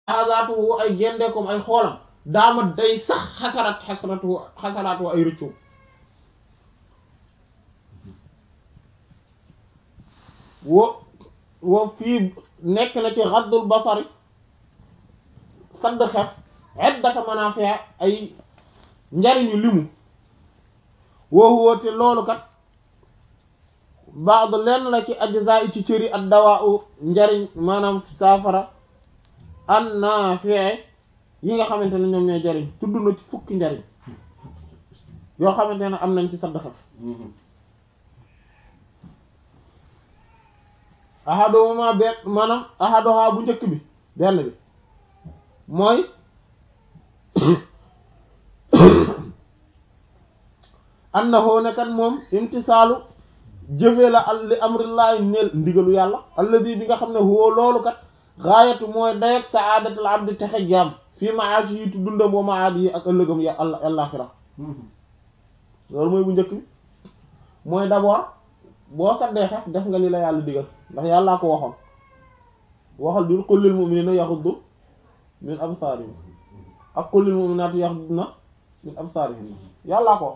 xasaatuhu ay gendeekom ay xoolam daama day sax xasarat xasaratu xasaraatu ay rëccoom wo wo fii nekk na ci raddul basari sadd xef iddata manafia ay njariñu limu woo woote loolu kat baad lenn la ci ajza yi ci cëri ak dawaa u njariñ maanaam saafara an naafie yi nga xamante ne ñoom ñooy jariñ tudd na ci fukki njariñ yoo xamante ne am nañ ci sadd xef ahaduma benn maanaam ahadoha bu njëkk bi benn bi mooy annahu ne kat moom imtisaalu jëfee la al li amrillahi neel ndigalu yàlla alladi bi nga xam ne huwa loolu kat gaayatu mooy dayak saadatul abdi texe jaam fii maaashi yi tu dundam wa maadi yi ak ëllëgam ya alla àllaxira loolu mooy bu njëkk bi mooy d'abord boo saddee xef def nga li la yàlla digal ndax yàllaa ko waxoon waxal dul qul lil mu'minina yaxuddu min absaarihim ak qul lil mu'minaati yaxudduna min absaarihim yàllaa ko wax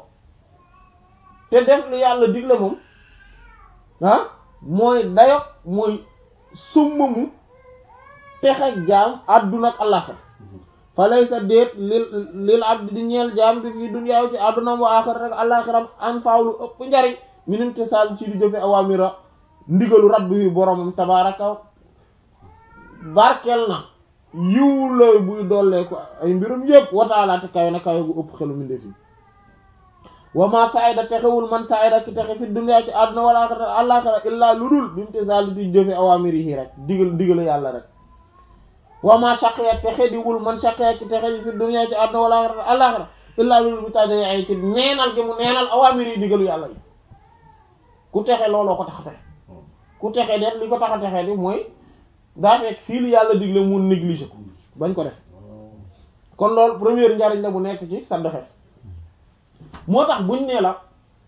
te def li yàlla digle moom ah mooy dayo mooy summamu texe jaam àdduna ak àllaxira fa laysa déet lil lil abdi di ñeel jaam bi fii dunyaaw ci àdduna wa aaxira rek àllaxiram an faawlu ëpp njariñ min imtisaal ci di jëfe awamira ndigalu rabbi wi boromam tabaraka barkel na yiw la buy dollee ko ay mbirum yëpp wataalaate kayo na kayo gu ëpp xelu mindee fi wa ma saida texewul man saida ki texe fi dunya ci àdduna wala axira àllaxira illaa lu dul bi imtisaal di jëfe awamiri yi rek digal digalu yàlla rek wa ma shaqiya texe diwul man shaqiya ki texe fi dunya ci àdduna wala axira àllaxira illaa lu dul bi tàddee ay ci neenal gi mu neenal awamiri yi digalu yàlla yi ku texe looloo ko tax a texe ku texe det li ko tax a texe di mooy daa fekk fii li yàlla digle mu négligé ko bañ ko def kon loolu première njariñ la bu nekk ci sa doxe moo tax buñ nee la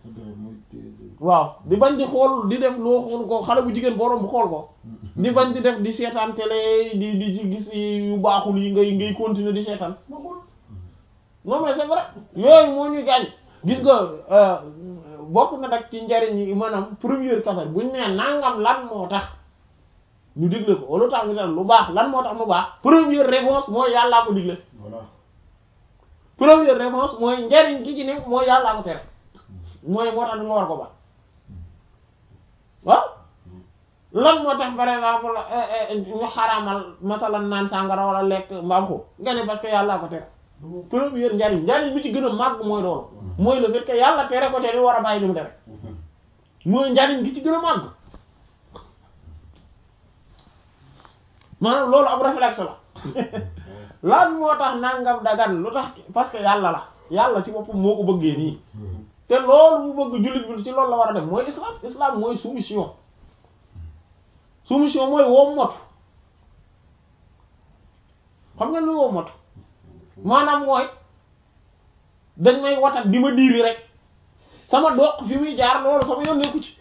waaw di bañ di xool di def loo xool ko xale bu jigéen borom bu xool ko di bañ di def di seetaan télé di di ci gis yu baaxul yi ngay ngay continuer di seetaan non mais c'est vrai yooyu moo ñuy gaañ gis nga bokk na dak ci njariñ yi maanaam première kafar buñ nee nangam lan moo tax ñu digle ko lu tax ñu lu baax lan moo tax mu baax première réponse mooy yàllaa ko digle voilà première réponse mooy njariñ gi ci ne mooy yàllaa ko tere mooy moo tax nga war ko baax waaw lan moo tax par exemple ñu xaraamal masalan naan sàngara wala lekk mbaam ko nga ne parce que yàllaa ko tere première njariñ njariñ bi ci gën a màgg mooy loolu mooy le fait que yàlla tere ko tere war a bàyyi li mu tere mooy njariñ gi ci gën a màgg maanaam loolu ab réflexe la lan moo tax nangam dagan lu tax parce que yàlla la yàlla ci boppam moo ko bëggee nii te loolu mu bëgg jullit bi ci loolu la war a def mooy islam islam mooy soumission soumission mooy woo mot xam nga lu woo mot maanaam mooy dañ may watat di ma diiri rek sama doq fi muy jaar loolu sama yoon nekku ci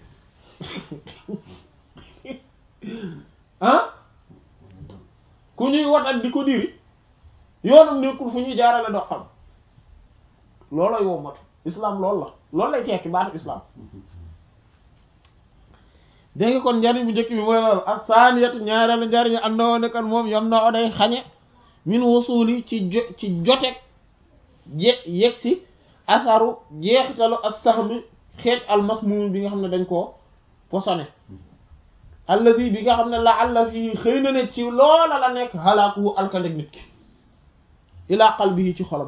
ah ku ñuy watat di ko diiri yoonam nekkul fu ñuy jaarale doqam loolooy woo mot islam loolu la loolu lay tekki baatu islam dégg nga kon njariñ bu njëkk bi mooy loolu ak saaniyatu ñaareelu njariñ am na woon kan moom yam na oday xañe min wusuli ci jo ci jotek je yegg si asaru jeexitalu ak sax mi xeet almasmum bi nga xam ne dañ koo posone alladi bi nga xam ne la alla fii xëy na ne ci loola la nekk xalaaku alkandeg nit ki ilaa qalbihi ci xolam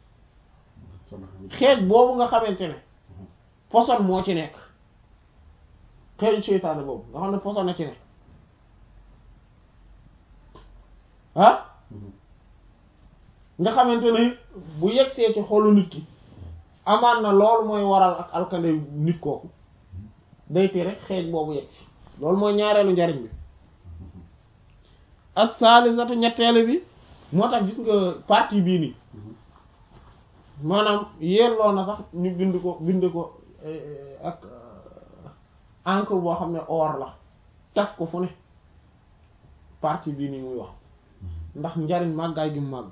xeet boobu nga xamante ne poson moo ci nekk xeetu seytaane boobu nga xam ne poson na ci ne ah nga xamante ne bu yegsee ci xolu nit ki amaan na loolu mooy waral ak alkande nit kooku day tere xeej boobu yegsi loolu mooy ñaareelu njariñ bi as-salisatu ñetteelu bi moo tax gis nga partie bii nii maanaam yelloo na sax ñu bind ko bind ko ak encre boo xam ne or la taf ko fu ne partie bii nii muy wax ndax njariñ màggaay gi mu màgg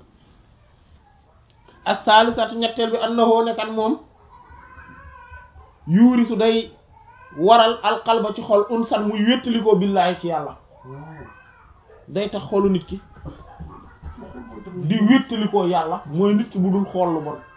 ak saalisatu ñetteel bi annahu ne kan moom yuurisu day waral alqalba ci xol unsan muy wéttalikoo billaahi ci yàlla day tax xolu nit ki di wéttalikoo yàlla mooy nit ki bu dul xool lu bon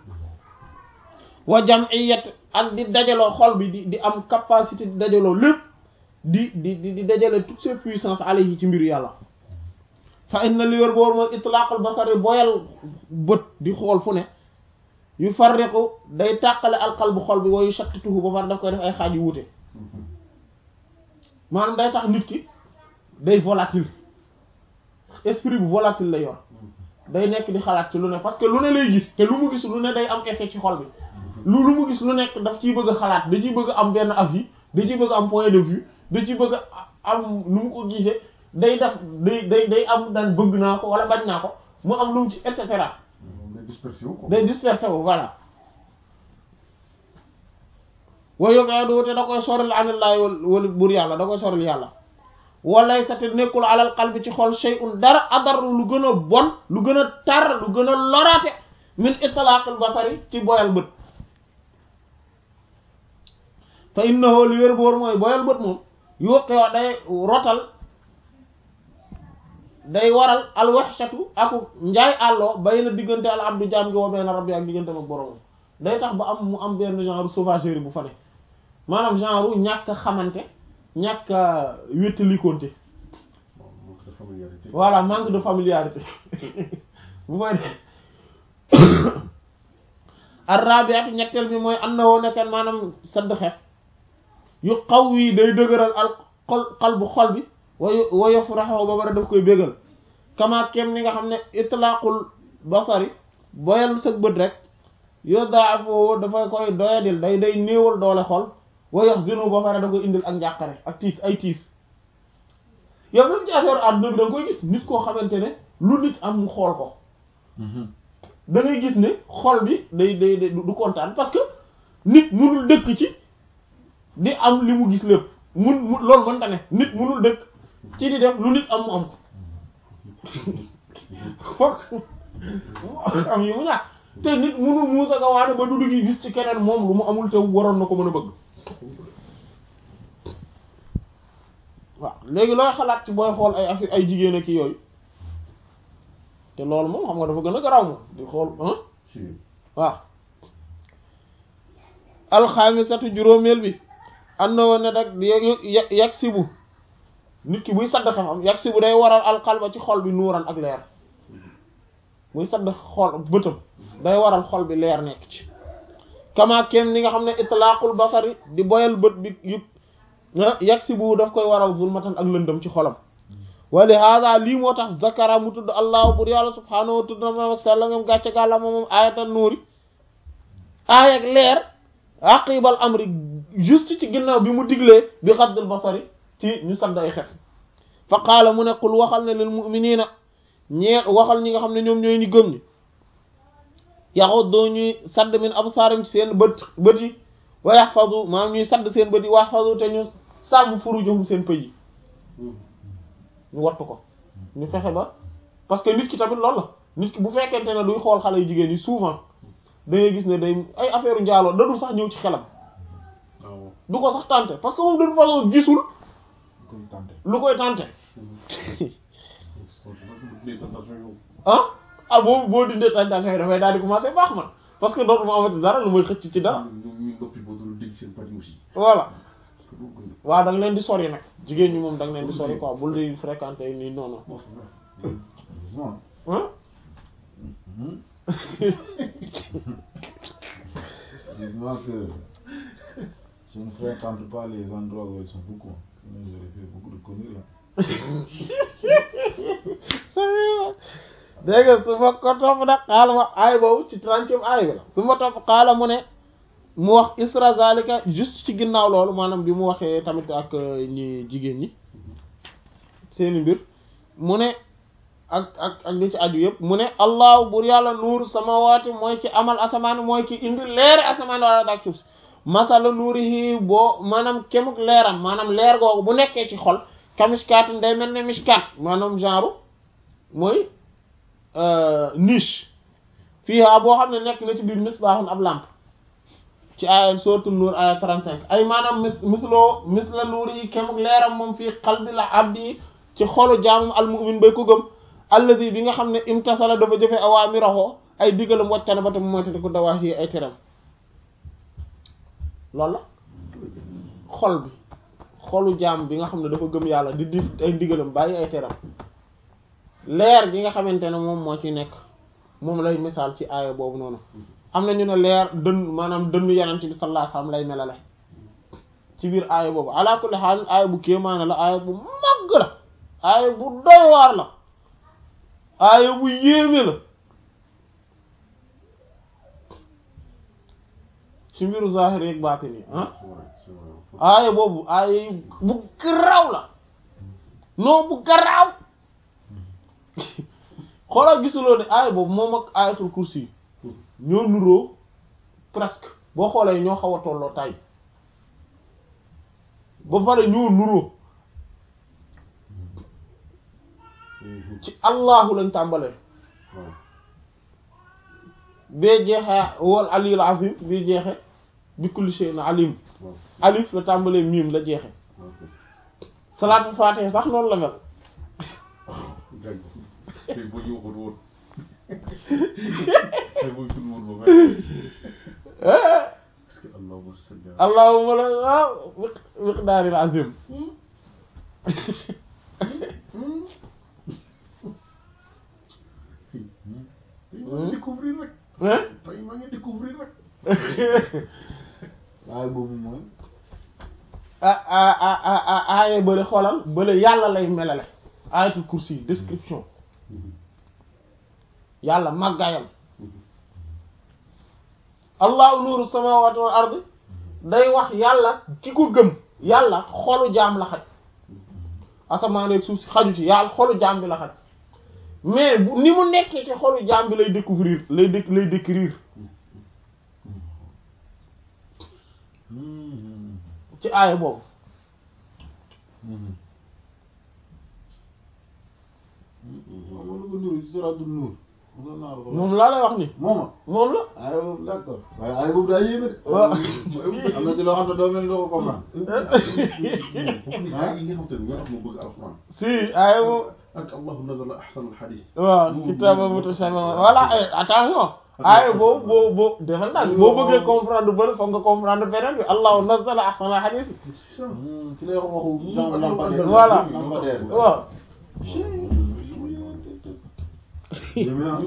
wa jam'iyat ak di dajaloo xol bi di di am capacité di dajaloo lépp di di di di dajale toutes ses puissances alayhi ci mbiru yàlla fa inna li wér boor mooy itlaqul basari boyal bët di xool fu ne yu farriqu day tàqale alqalbu xol bi wa yushattituhu ba far daf koy def ay xaaj yu wuute maanaam day tax nit ki day volatile esprit bu volatile la yor day nekk di xalaat ci lu ne parce que lu ne lay gis te lu mu gis lu ne day am effet ci xol bi lu lu mu gis lu nekk daf ciy bëgg a xalaat da ciy bëgg a am benn avis da ciy bëgg a am point de vue da ciy bëgg a am nu mu ko gisee day def day day day am daan bëgg naa ko wala bañ naa ko mu am lu mu ci et cetera day dispersé wu quoi. day dispersé wu voilà wa yóbbu te da koy soril anillaahi wala buur yàlla da koy soril yàlla walay sa te nekkul alal qalbi ci xol shay'un dara adar lu gën a bon lu gën a tar lu gën a loraate min itlaqil basari ci boyal bët fa innahu li wér boor mooy boyal bët moom yuqi wa day rotal day waral alwaxshatu aku njaay àlloo bay na diggante al abdu jaam gi wa bayna rabbi ak diggante ak boroomam day tax ba am mu am benn genre sauvagerie bu fa ne maanaam genre ñàkk a xamante ñàkk a wéttalikoonte Bon, manque de familiarité. voilà manque de familiarité bu fay ne arrabiatu ñetteel bi mooy am na woo nekkeen maanaam sadd xef yu xaw yi day dëgëral al xol xal bu xol bi wayu wayof raxaw ba bara daf koy bégal kama kem ni nga xam ne itlaqul basari boyal sa bët rek yo daa foo dafay koy doyadil day day néewal doole xol wayox zinu ba pare da koy indil ak njàqare ak tiis ay tiis yow même ci affaire àdduna bi da nga koy gis nit koo xamante ne lu nit am mu xool ko da ngay gis ne xol bi day day day du kontaan parce que nit munul dëkk ci di am li mu gis lépp mun mu loolu mënta ne nit munul dëkk ci di def lu nit am mu am ko fokk mu am yi mu ñàkk te nit munul muusa nga waane ba du dugg gis ci keneen moom lu mu amul te waroon na ko mën a bëgg waaw léegi looy xalaat ci booy xool ay affaire ay jigéen ak yooyu te loolu moom xam nga dafa gën a garaw moom di xool ah Si. waaw alxaamisatu juróomeel bi am na woon ne rek ya- yag sibu nit ki buy sadd xam-xam yag sibu day waral alxalba ci xol bi nuuran ak leer buy sadd xol bëtam day waral xol bi leer nekk ci kama kem ni nga xam ne itlaaqul basari di boyal bët bi yu yag sibu daf koy waral zulmatan ak lëndëm ci xolam wali hada lii moo tax zakara mu tudd allahu bur yàlla subhaanahu wa tudd na ma ak sella ngam gàcce gàlla moom moom ayatan nuuri aay ak leer aqibal amri juste ci ginnaaw bi mu diglee bi xaddul basari ci ñu sadd ay xef fa qaala mu ne qul waxal ne lil mu'minina ñeel waxal ñi nga xam ne ñoom ñooy ñu gëm ñi yaxuddoo ñuy sadd min absaarim ci seen bët bët yi wa yaxfazu maanaam ñuy sadd seen bët yi wa yaxfazu te ñu sàmm furujuhum seen pëj yi ñu wattu ko ñu fexe ba parce que nit ki tamit loolu la nit ki bu fekkente ne duy xool xale yu jigéen yi souvent da ngay gis ne day ay affaire njaaloo da dul sax ñëw ci xelam waaw du ko sax tenter parce que moom de toute façon gisul koy tànte. lu koy tenter des tentations yow. ah ah boobu boo dindee tentation yi dafay daal di commencer baax man parce que dootuma amati dara lu may xëcc ci dara ñu ñu noppi ba dul dégg seen pari aussi. voilà parce que boo gën waaw da nga leen di sori nag jigéen ñi moom da nga leen di sori quoi bul di fréquenter nii non non a. bon c'est vrai. heureusement. ah Mhm. Heureusement que je ne fréquente pas les endroits où elles sont beaucoup. Sinon j'aurais fait beaucoup de conneries là. dégg nga su ma ko topp nag xaala ma aay boobu ci trentième aay bi la su ma topp xaala mu ne mu wax isra zalika juste ci ginnaaw loolu maanaam bi mu waxee tamit ak ñi jigéen ñi seeni mbir mu ne ak ak ak li ci aju yëpp mu ne allahu bur yàlla nuur samawaati mooy ci amal asamaan mooy ci indi leeri asamaan wala dak suuf si masala nuurihi boo maanaam kemuk leeram maanaam leer googu bu nekkee ci xol kamishkaatin day mel ne mishkaat maanaam genre mooy niche fiiha boo xam ne nekk na ci biir misbaaxun ab lampe ci aaya suratul nuur aaya 35 ay maanaam mis misloo misla nuur yi kemuk leeram moom fii qalbil abdi ci xolu jaamum almu'min bay ko gëm alladi bi nga xam ne imtasala dafa jëfe awaamirahu ay digalam waccana ba tam moyte ko dawaa yi ay teram loolu la xol bi xolu jaam bi nga xam ne dafa gëm yàlla di di ay digalam bàyyi ay teram leer gi nga xamante ne moom moo ci nekk moom lay misaal ci aaya boobu noonu am na ñu ne leer dënn maanaam dënn yenent bi sallallahu alayhi wasallam lay melale ci biir aaya boobu ala kulli haal aaya bu kéemaane la aaya bu màgg la aaya bu doy waar la aaya bu yéeme la ci mbiru zahir ak baatin yi ah aaya boobu aaya yu bu garaaw la non bu garaaw xoolal gisuloo ne aaya boobu moom ak aayatul kursi yi ñoo nuroo presque boo xoolee ñoo xaw a tolloo tay ba pare ñoo nuroo ci allahu lañ tàmbalee bee jeexee wal aliyul azim bii jeexe bi kulli shay'in alim alif la tàmbalee miim la jeexe salaatul faatiha sax noonu la mel tey boo ñu waxoon woon tey boo ñu tudd woon ba parce que allahumma salli ala allahumma la waaw miqdaaril azim tey maa ngi découvrir rek hein tey maa ngi découvrir rek waaye boobu mooy ah ah ah ah ah aaye bële xoolal bële yàlla lay melale ayatul kursi yi description yàlla màggaayam allahu nuuru samawati wal ardi day wax yàlla ki ko gëm yàlla xolu jaam la xaj asamaan ak suuf si xaju ci yàlla xolu jaam bi la xaj mais bu ni mu nekkee ci xolu jaam bi lay découvrir lay dé lay décrire ci aaya boobu wala ko nuru ci suratul nur moom naa la ko moom laa lay wax ni mooma moom la ay boobu d'accord waaye ay boobu daa yéeme de waaw. am na ci loo xam ne doo mel ni doo ko comprendre ah yi nga xam te ne ñoo tax ma bëgg alxuraan si aaya boobu ak allahu nazala ahsanal hadith waaw kitaaba mutashabiha voilà eh, attention aaya boobu boo boo defal nag boo bëggee comprendre bëri foog nga comprendre beneen bi allahu nazzala ahsana hadith c'est ça ci lay wax waxu dans lampadaire Voilà. lampadaire bi waaw yéeme naa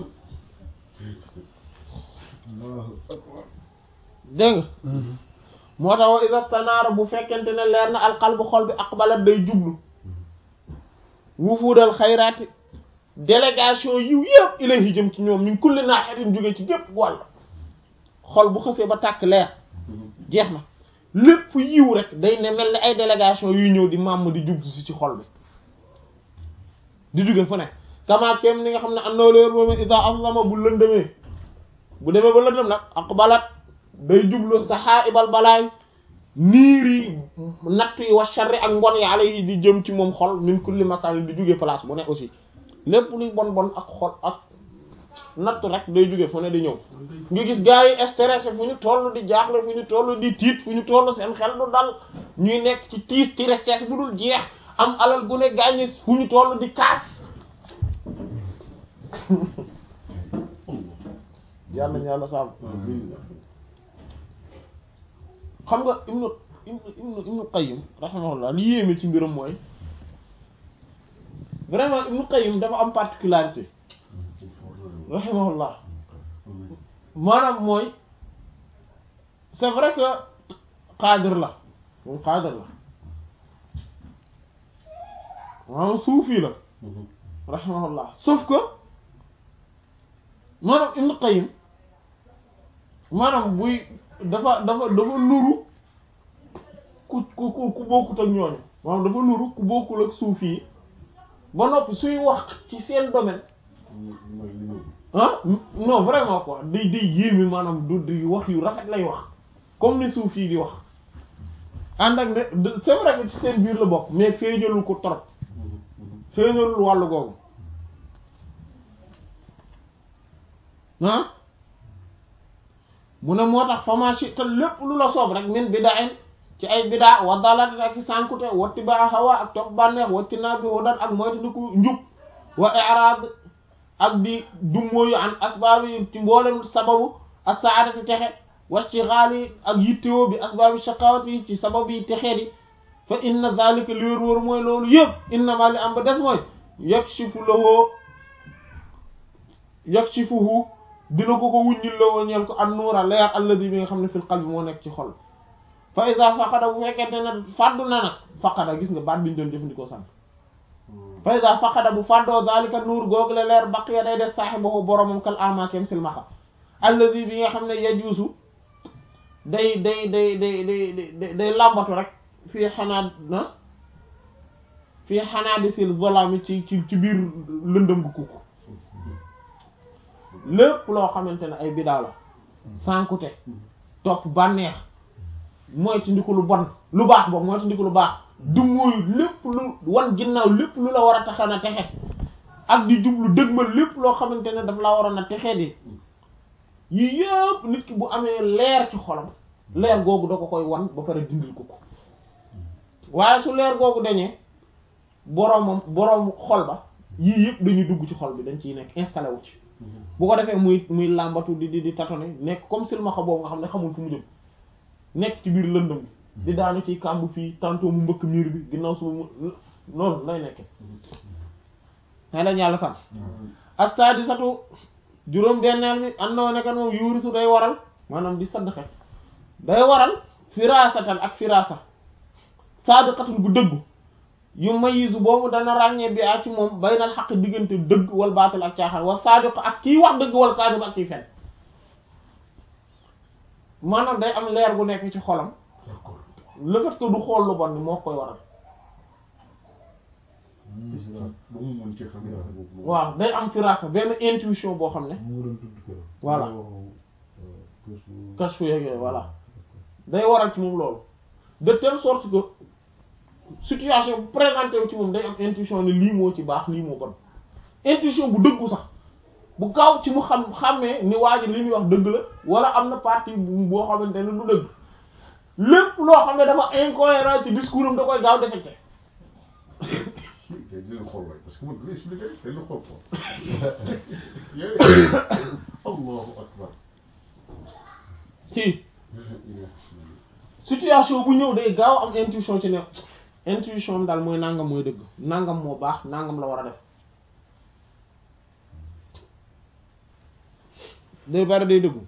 dégg nga moo tax wa iza stanaara bu fekkente ne leer na alqalbu xol bi aqbalat day jublu wufuudal xayraati délégation yiw yëpp ilayhi jëm ci ñoom min kulli naahiyatin jóge ci gépp wàll xol bu xësee ba tàkk leer jeex na lépp yiw rek day ne mel ni ay délégation yuy ñëw di màmm di jublu si ci xol bi di jóge fu ne kama kem ni nga xam ne am na leer boobu iza aslama bu lëndëmee bu demee ba lëndëm nag aqbalat day jublu saxaa'ibal balaay niir yi natt yi wa sharri ak mbon yi alayhi di jëm ci moom xol min kulli makaan di jóge place bu ne aussi lépp luy bon bon ak xol ak natt rek day jóge fu ne di ñëw nga gis gars yi stressé fu ñu toll di jaaxle fu ñu toll di tiit fu ñu toll seen xel du dal ñuy nekk ci tiis ci stress bu dul jeex am alal gu ne gàññi fu ñu toll di kaas yàlla ñu yàlla saabu xam nga ibnu ibnu ibnu ibnu qayyim rahimahullah li yéeme ci mbiram mooy vraiment ibnu qayyim dafa am particularité rahimahullah maanaam mooy c'est vrai que qaadir la moom qaadir la maanaam suufi la rahimahullah sauf que maanaam ibnu qayyim maanaam buy dafa dafa dafa nuru ku ku ku ku bokkut ak ñooñu maanaam dafa nuru ku bokkul ak suufi yi ba noppi suy wax ci seen domaine mooy li ñu ah non vraiment quoi day day yéeme maanaam du di wax yu rafet lay wax comme ni suufi yi di wax ànd ak ne de- c'est vrai que ci seen biir la bokk mais feeñalul ko trop feeñalul wàllu googu ah mu ne moo tax fama ci te lépp lu la soob rek min bida'in ci ay bidaa wa dalaat ak i sànkute watti ba hawa ak topp bànneex watti naa bi hudan ak moytandiku njub wa i'rad ak di dummóoyu an asbaabi ci mboolem sababu as-sa'adati texe wastighali ak yittewoo bi asbaabi shaqawati ci sabab yi texee di fa inna zalika li wér wóor mooy loolu yëpp innama li am ba des mooy yakshifu lahu yakshifuhu dina ko ko wuññil la woo ñeel ko an nuura leer alladi bi nga xam ne fil qalbi moo nekk ci xol fa iza faqada bu fekkente ne fàddu na nag faqada gis nga baat bi ñu doon jëfandikoo sànq fa iza faqada bu fàddoo zalika nuur googu la leer baqiya day des saahibahu boromam kal amakem silmaxa alladi bi nga xam ne yajuusu day day day day day day day làmbatu rek fii xanaa na fii xanaa di sil zolami ci ci ci biir lëndëm gu kukk lépp loo xamante ne ay bidaa la sànkute topp bànneex mooy ci ndiku lu bon lu baax boobu mooy ci ndiku lu baax du mooy lépp lu wan ginnaaw lépp lu la war a taxa na texe ak di jublu dëgmal lépp loo xamante ne daf laa waroon a texe di yii yëpp nit ki bu amee leer ci xolam leer googu da ko koy wan ba pare dindil ko ko waaye su leer googu dañee boroomam boroom xol ba yii yëpp dañuy dugg ci xol bi dañ ciy nekk installé wu ci bu ko defee muy muy làmbatu di di di tatone nekk comme silmaxa boobu nga xam ne xamul fu mu jëm nekk ci biir lëndëm bi di daanu ci kàmb fii tantôt mu mbëkk miir bi ginnaaw suba mu noonu lay nekke xëy lañ yàlla sam as-sadisatu juróom benneel bi andoo nekkat moom yuurisu day waral maanaam di sadd xef day waral firasatan ak firasa sadiqatun bu dëggu yu mayisu boobu dana ràññee bi ak ci moom baynal xaq diggante dëgg wal baatil ak caaxaan wa sadiq ak kiy wax dëgg wal kaadib ak kiy fen maanaam day am leer bu nekk ci xolam d'accord le fait que du xool lu bon ni moo koy waral ba mu mën ci xam yàlla boobu waaw day am firasa benn intuition boo xam ne mu doon tudd keroog. Voilà. Kashfu- kashfu yeeg yooyu voilà day waral ci moom loolu de telle sorte que situation bu présenté wu ci moom day am intuition ne lii moo ci baax lii moo bon intuition bu dëggu sax bu gaaw ci mu xam xàmmee ni waa ji li muy wax dëgg la wala am na partie bu boo xamante ne du dëgg lépp loo xam ne dafa incohérent ci discours am da koy gaaw détecté day dina xool waay parce que man li expliqué day la xool quoi allahu akbar si situation bu ñëw day gaaw am intuition ci ne intuition am daal mooy nangam mooy dëgg nangam moo baax nangam la war a def day bari day dëggu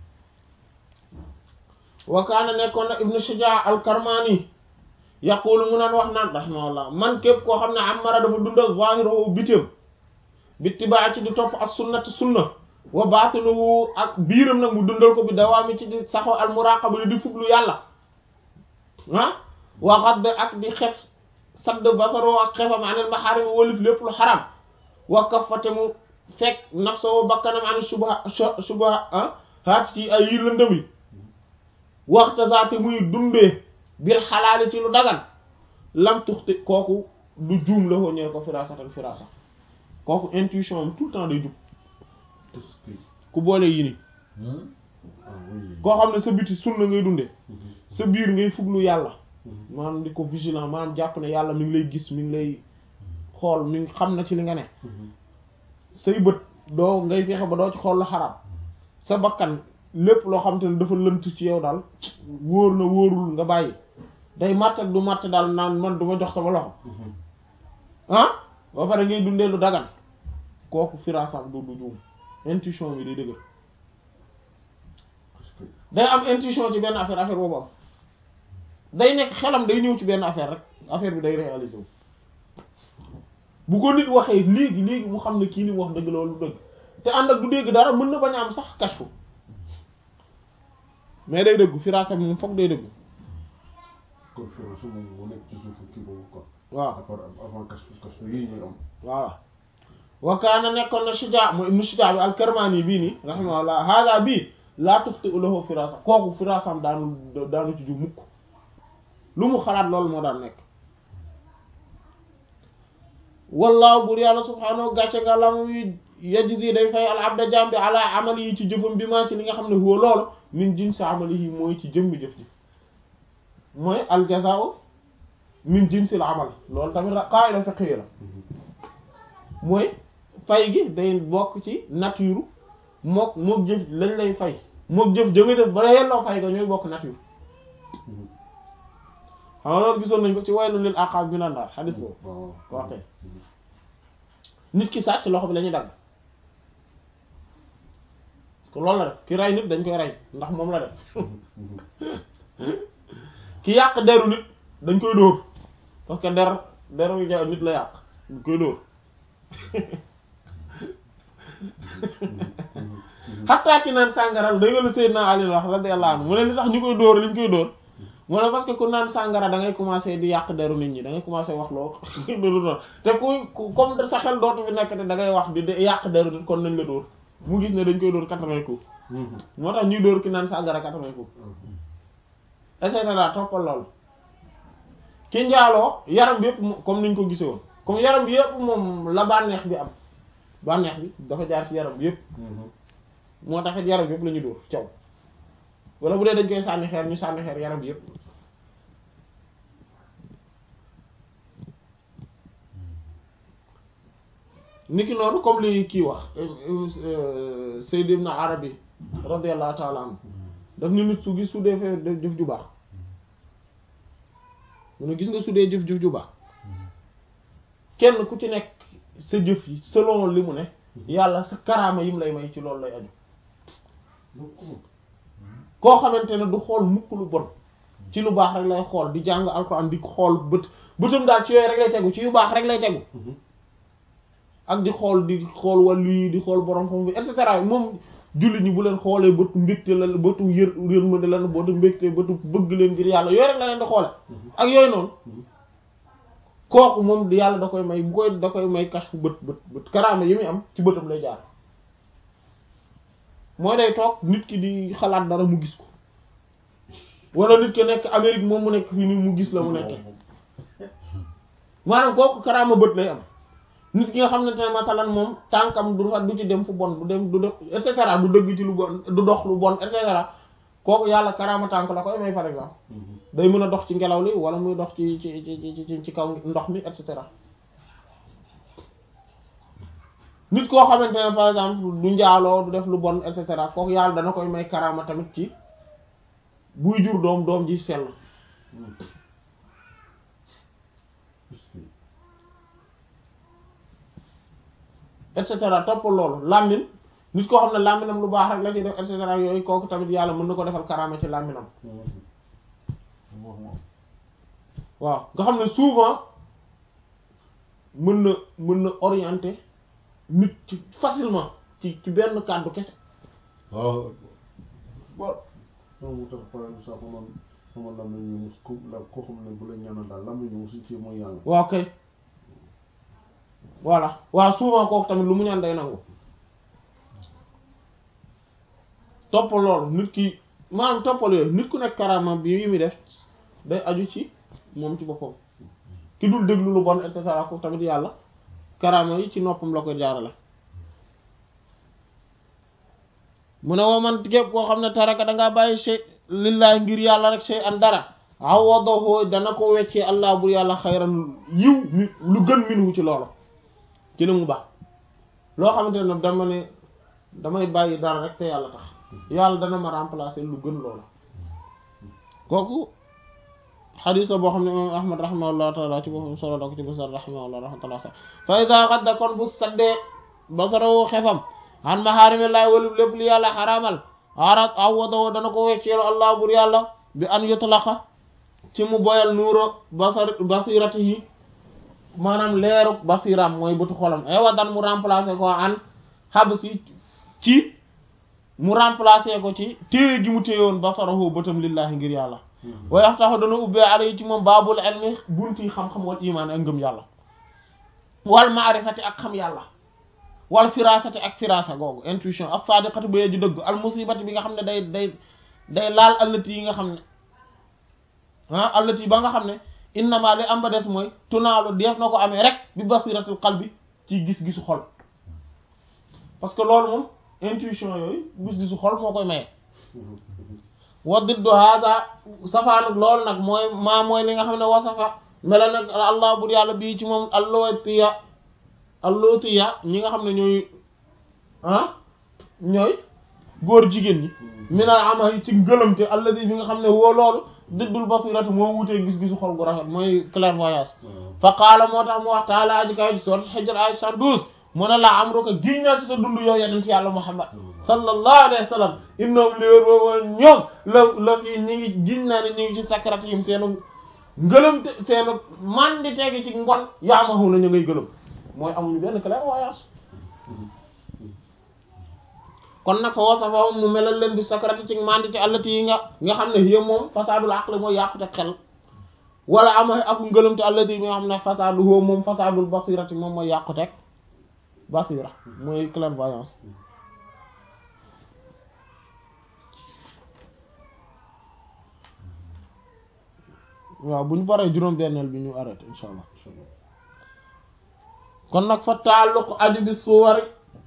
wakaana nekkoon na ibnu shujaa al karmani yaqulu mu naan wax naan rahimahullah man képp koo xam ne amara dafa dundal zahirahu bitim bittibaa ci di topp as sunnati sunna wa baatinuhu ak biiram nag mu dundal ko bi dawaami ci di saxo al muraqaba li di fuglu yàlla ah wa xadd ak di xef sadd basaro ak xefam anil maharim wolif lépp lu xaram wa kafate mu fekk nafsoo bakkanam anil subha subha ah haat ci ay yi lëndëm yi waxta zaate muy dundee bir xalaali ci lu dagan lam tuxti kooku du juum la hoo ñeel ko firasatan firasa kooku intuition am tout le temps day jub est-ce que ku boole yi ni Hmm? ah oui koo xam ne sa biti sunna ngay dundee sa biir ngay fuglu yàlla maanaam di ko vigilant maanaam jàpp ne yàlla mi ngi lay gis mi ngi lay xool mi ngi xam na ci li nga ne say bët doo ngay fexe ba doo ci xool lu xaraam sa bakkan lépp loo xam te ne dafa lënt ci yow daal wóor na wóorul nga bàyyi day matt ak du matt daal naan man du ma jox sama loxo ah ba pare ngay dundee lu dagan kooku firasam du du juum intuition bi day dëgër parce que day am intuition ci benn affaire affaire boobu am day nekk xelam day ñëw ci benn affaire rek affaire bi day réaliser wu bu ko nit waxee léegi léegi mu xam ne kii ni mu wax dëgg loolu dëgg te ànd ak du dégg dara mën na bañ a am sax kashfu mais day dëggu firaasa bi moom foog day dëggu kon firance moom moo nekk ci suufu kii boobu quoi waaw à part avant kas kas yii ñooy am voilà wa kaana nekkoon na Shujaa mooy ibnu Shujaa bi al-Karmaani bii nii rahimahullah hada bii laa tuxti lahu firaasa kooku firaasam daanu daanu ci ju mukk lu mu xalaat loolu moo daan nekk wallaahu bur yàlla subhaanahu gàcce nga la muy yajzi day fay al abda jaam bi ala amali yi ci jëfam bi maa ci li nga xam ne huwa loolu min jinsi amali yi mooy ci jëmmi jëf ji mooy al jazaa'u min jinsil amal loolu tamit qaa'ida fiqhiyya la mooy fay gi day bokk ci nature mook mook jëf lañ lay fay mook jëf jënga def bala yelloo fay ga ñooy bokk nature xam nga loolu gisoon nañ ko ci waylun lil aqaab minan naar xadis boobu waaw wax kay nit ki sàcc loxo bi la ñuy dagg ko loolu la def ki rey nit dañ koy rey ndax moom la def ki yàq deru nit dañ koy dóor parce que der deru ja nit la yàq dañ koy dóor xattaa ki naan sàngara da nga la Seydina Ali wax radiyallahu anhu mu ne li tax ñu koy dóor li ñu koy dóor mu ne parce que ku naan sàngara da ngay commencer di yàq deru nit ñi da ngay commencer wax loo loolu noonu te ku comme sa xel dootu fi nekk te da ngay wax di di yàq deru nit kon nañ la dóor mu gis ne dañ koy dóor quatre-vingts coups moo tax ñuy dóor ki naan sàngara quatre-vingts coups et cetera toppal loolu ki njaaloo yaram bi yëpp mo- comme niñ ko gisee woon comme yaram bi yëpp moom la bànneex bi am bànneex bi dafa jaar ci yaram bi yëpp moo taxit yaram bi yëpp la ñu dóor caw wala bu dee dañ koy sànni xeer ñu sànni xeer yaram bi yëpp niki noonu comme li kii wax Sayyid Ibn Arabi radiyallahu ta'ala anhu daf ni nit su gis su dee fee def jëf ju baax mu ne gis nga su dee jëf-jëf ju baax kenn ku ci nekk sa jëf yi selon li mu ne yàlla sa karaama yim lay may ci loolu lay aju koo xamante ne du xool mukk lu bon ci lu baax rek lay xool di jàng alxuraan di xool bët bëtam daal ci yooyu rek lay tegu ci yu baax rek lay tegu ak di xool di xool wàllu yi di xool borom xam bi et cetera moom jullit ñi bu leen xoolee bëtu mbégte la bëtu yër yërmande la bëtu mbégte bëtu bëgg leen ngir yàlla yooyu rek la leen di xoole ak yooyu noonu kooku moom yàlla da koy may bu koy da koy may kas fu bët bët bët karaama yi muy am ci bëtam lay jaar mooy day toog nit ki di xalaat dara mu gis ko wala nit ki nekk Amérique moom mu nekk fii nii mu gis la mu nekkee maanaam kooku karaama bët lay am nit ki nga xam ne te masalan moom tànkam du fa du ci dem fu bon du dem du def et cetera du dëgg ci lu bon du dox lu bon et cetera kooku yàlla karaama tànk la koy may par exemple day mën a dox ci ngelaw li wala muy dox ci ci ci ci ci kaw ndox mi et cetera nit koo xamante ne par exemple du njaaloo du def lu bon et cetera kooku yàlla dana koy may karaama tamit ci buy jur doom doom ji sell et cetera topp loolu làmmin nit koo xam ne làmminam lu baax rek la ci def et cetera yooyu kooku tamit yàlla mën na ko defal karaama ci làmminam waaw nga xam ne souvent mën na mën na orienter nit ci facilement ci ci benn kàddu kese waaw waaw non mu tax par exemple sax man sama làmmiñ ñu mus ko la koo xam ne bu la ñaanal daal làmmiñ ñu musu ci mooy yàlla waaw kay voilà waaw souvent kooku tamit lu mu ñaan day nangu toppal loolu nit ki maanaam toppal yooyu nit ku nekk karama bi yi muy def day aju ci moom ci boppam ki dul déglu lu bon et cetera kooku tamit yàlla karama yi ci noppam la ko jaarale mu ne woo man képp koo xam ne taraka dangaa bàyyi shay lillaay ngir yàlla rek shay an dara awadahu dana ko weccee allah bur yàlla xayran yiw mi lu gën minhu ci loolu ci li mu baax loo xamante ne dama ne damay bàyyi dara rek te yàlla tax yàlla dana ma remplacer lu gën loolu kooku xadis la boo xam ne imam ahmad rahimahullahu taala ci boppam solo da ko ci basar rahimahullah rahmatullah sa fa ida xadda kon bu saddee basarawu xefam an mahaarimillahi walu lépp li yàlla xaraamal arat awwadahu dana ko wecceelu allah bur yàlla bi an yutlaqa ci mu boyal nuuro basar basiratihi maanaam leeru basiram mooy bëtu xolam ewa dan mu remplacer ko an xabsi ci mu remplacer ko ci téye gi mu téyewoon basarahu bëtam lillahi ngir yàlla wa yaxtaxu dana ubbee ala yi ci moom baabul ilmi bunti xam-xam wal imaan ak ngëm yàlla wal maarifati ak xam yàlla wal firasati ak firasa googu intuition ak sadiqati ba yee ju dëgg al musibati bi nga xam ne day day day laal allati yi nga xam ne ah allati ba nga xam ne innama li am ba des mooy tunaalu def na ko amee rek bi basiratul qalbi ci gis-gisu xol parce que loolu moom intuition yooyu gis-gisu xol moo koy maye wa diddu hada safaanuk loolu nag mooy maa mooy li nga xam ne wasafa mela nag allah bur yàlla bii ci moom allootiya allootiya ñi nga xam ne ñooy ah ñooy góor jigéen ñi minal ama yi ci ngëlamte alladi bi nga xam ne woo loolu diddul basirati moo wutee gis-gisu xol gu rafet mooy clairvoyance fa qaala moo tax mu wax taala aji kaw ji soot xijr ay soixante-douze mu ne la am roka giñ naa ci sa dund yow yeneen ci yàlla muhammad sallallahu alayhi wa sallam innahum li wér boobu ñoom la la fii ñi ngi giñ naa ne ñi ngi ci sakratihim seenu ngëlamte seenu man di tegi ci mbon yaamahu na ñu ngay gëlëm mooy amuñu benn clairvoyance kon nag fa wasafa mu melal leen bi sakrati ci mandité allati yi nga nga xam ne yé moom fasadul aqli mooy yàqute xel wala ama ak ngëlamte allati yi nga xam ne fasadu hoo moom fasadul basirati moom mooy yàqute basira mooy clairvoyance waaw bu ñu paree juróom-benneel bi ñu arrêté insha allah kon nag fa taalluq aju bi suwari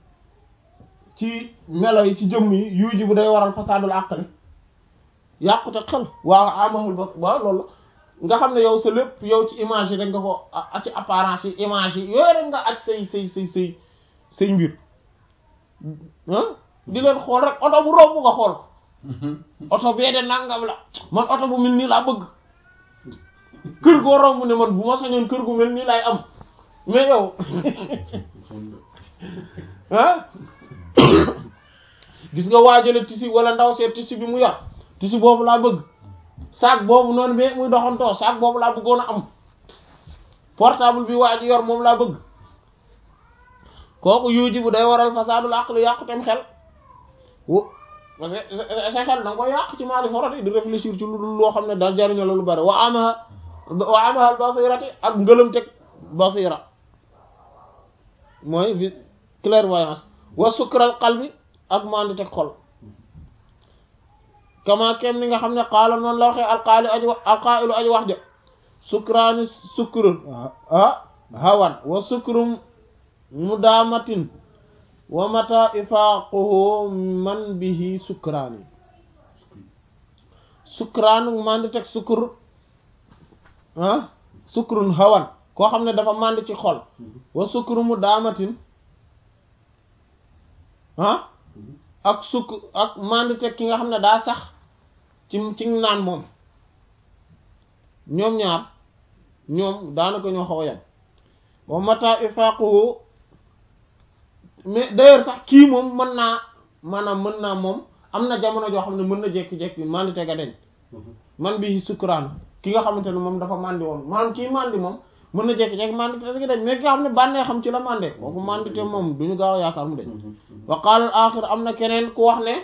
ci melo yi ci jëmm yi yuuji bu day waral fasadul aqli yàqute xel waaw amahul ba waaw loolu nga xam ne yow sa lépp yow ci image yi rek nga ko a ci apparence yi image yi yooyu rek nga aj say say say say say mbir ah di leen xool rek oto bu romb nga xool ko oto bee de nangam la man oto bu mel nii laa bëgg kër goo romb ne man bu ma sañoon kër gu mel nii laay am mais yow ah gis nga waajale tisi wala ndaw seet tisi bi mu yor tisi boobu laa bëgg sac boobu noonu mais muy doxantoo sac boobu laa bëggoon a am portable bi waa ji yor moom laa bëgg kooku yuuji bu day waral fasadul aqli yàqutem xel wo parce que sa xel da nga koy yàq ci maali forati di réfléchir ci lu loo xam ne daal jariño la lu bari wa amaha wa amaha basirati ak ngëlam teg basira mooy vi clairvoyance wa sukral qalbi ak mandi teg xol kama kem ni nga xam ne qaala noonu la waxee alqaali aji wax alqaa'ilu aji wax ja sukraani sukrun ah hawan wa sukrum mudaamatin wa mata ifaaquhu man bihi sukraani sukraanu mandi teg sukr ah sukrun hawan koo xam ne dafa mandi ci xol wa sukru mudaamatin ah ak sukk ak mandi teg ki nga xam ne daa sax ci ci naan moom ñoom ñaar ñoom daanaka ñoo xaw a yam wa mata ifaquhu mais d'ailleurs sax kii moom mën naa maanaam mën naa moom am na jamono joo xam ne mën na jekki-jekki mandi teg a deñ man bi sukkuraan ki nga xamante ne moom dafa mandi woon maanaam kii mandi moom mën na jekki-jekki mandi teg a deñ mais ki nga xam ne bànnee xam ci la mande kooku mandi te moom duñu gaaw a yaakaar mu deñ wa qaala al axir am na keneen ku wax ne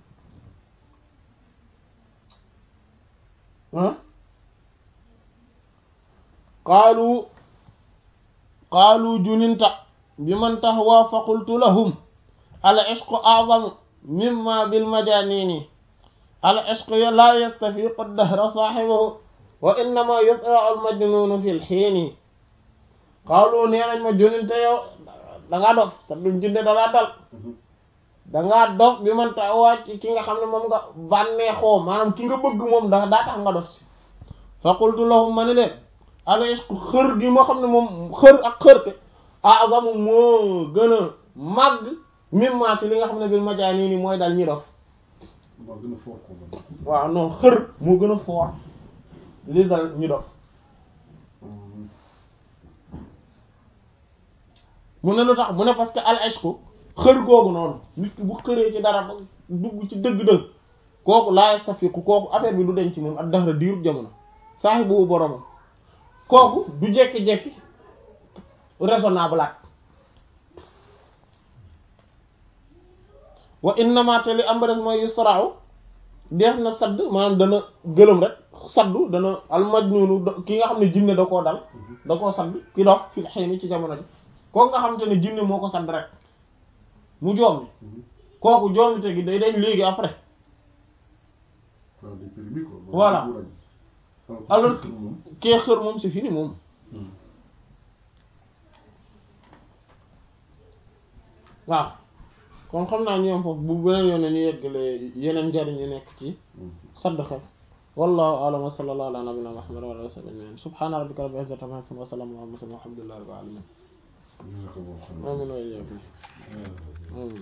qaalu qaalu juninta bi man tahwa fa qultu lahum al ishqu a'zamu mimma bil majanini al ishqu la yastafiqu ad-dahra sahibahu wa innama yusra'u al majnunu fil hiini qaalu nee nañ ma juninta yow dangaa dof sa dum junde dalaa dal dangaa dof bi man tahwa ci ki nga xam ne moom nga bànneexoo maanaam ki nga bëgg moom da daa tax nga dof si fa qultu lahum ma ni leen al ishqu xër gi moo xam ne moom xër ak xërte a'zamu moo gën a màgg mimma ci li nga xam ne bil majaani ni mooy dal ñi dof moo gën a fort ko man. waaw non xër moo gën a fort li dal ñi dof mu ne lu tax mu ne parce que al ishqu xër googu noonu nit ki bu xëree ci dara ba dugg ci dëgg-dëgg kooku laa yastafiqu kooku affaire bi du denc moom ak dahra diirub jamono saahibu boromam kooku du jekki-jekki raisonnable at wa innama te li am ba des mooy yusra'u def na sadd maanaam dana gëlëm rek saddu dana almajnunu ki nga xam ne jinne da koo dal da koo sadd ki dox fil hayni ci jamono ji kooku nga xamante ne jinne moo ko sadd rek mu joom kooku joomite gi day dañ léegi après waaw day permis quoi. Voilà. alors Alors que moom. kee xër moom c'est fini moom waaw kon xam naa ñu am foofu bu beneen yoon ñu yeggale yeneen njariñ yi nekk ci sadd xef wallahu a'lam wa sallallahu ala nabina muhammad wa ala alihi wa sahbihi ajma'in subhana rabbika rabbil izzati amma yasifun wa salamun ala al mursalin walhamdulillahi rabbil alamin Jazakallahu khairan. amin wa iyyakum Euh, amin